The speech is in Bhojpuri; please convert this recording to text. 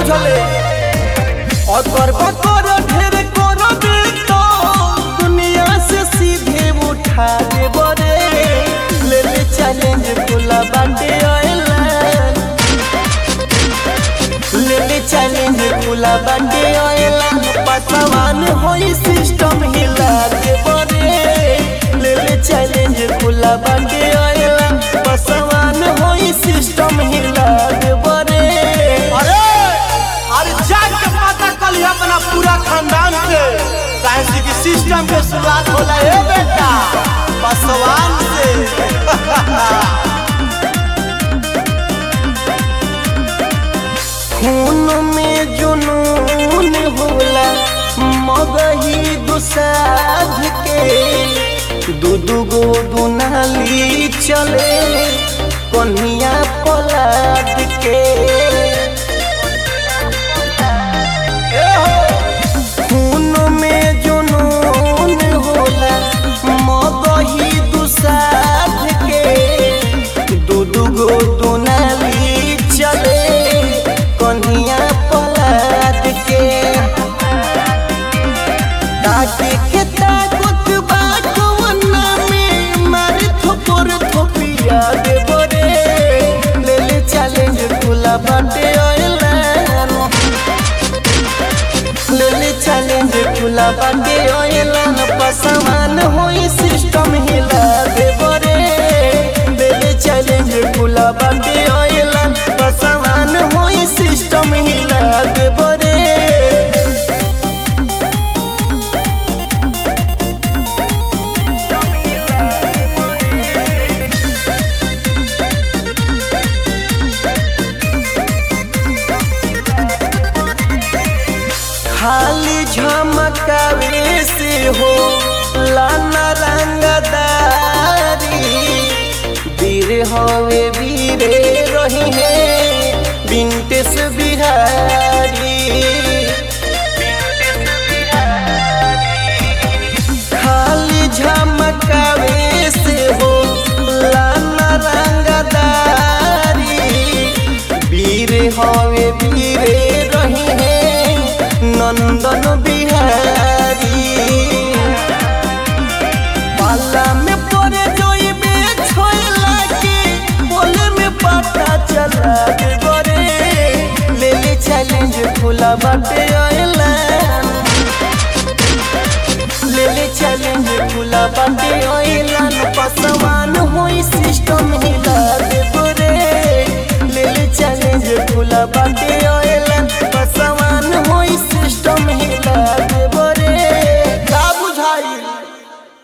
बुझले और करबा कर ढेर कर दे तो दुनिया से सीधे उठा दे बरे ले ले चैलेंज खुला बाटे ऑयलाइन ले ले चैलेंज खुला बाटे ऑयलाइन पसवान होई सिस्टम हिला दे बरे ले ले चैलेंज खुला बाटे ऑयलाइन पसवान होई सिस्टम हिला दे बरे अरे अरे जाग के पता कल अपना पूरा खानदान से काहे से कि सिस्टम के शुरुआत होला हे बेटा पासवान से खून में जुनून होला मगही दुसाध के दू दू गो दुनाली चले कन्हिया पलाद के ए हो खून में जुनून होला मगही दुसाध के दू दू गो दुनाली चले कन्हिया पलाद के ताके के ताकत बाटवना में मार थोपर थोपिया दे बरे ले ले चैलेंज खुला बाटे ऑयलाइन ले ले चैलेंज खुला बाटे ऑयलाइन पसमान होई सिस्टम हिला दे बरे ले ले चैलेंज खुला बाटे ऑयलाइन पसमान होई सिस्टम हिला दे बरे खाली झमकावे से हो लाना रंगदारी वीर हवे वीरे रही है विंटेस बिहारी खाली झमकावे से हो लाना रंगदारी वीर हवे वीरे रही है नंदन बिहारी पाला में पड़े जोइबे छोइला के बोले में पता चला दे बरे ले ले चैलेंज खुला बाटे ऑयलाइन ले ले चैलेंज खुला बाटे ऑयलाइन पसवान होई सिस्टम हिला दे बरे ले ले चैलेंज खुला बाटे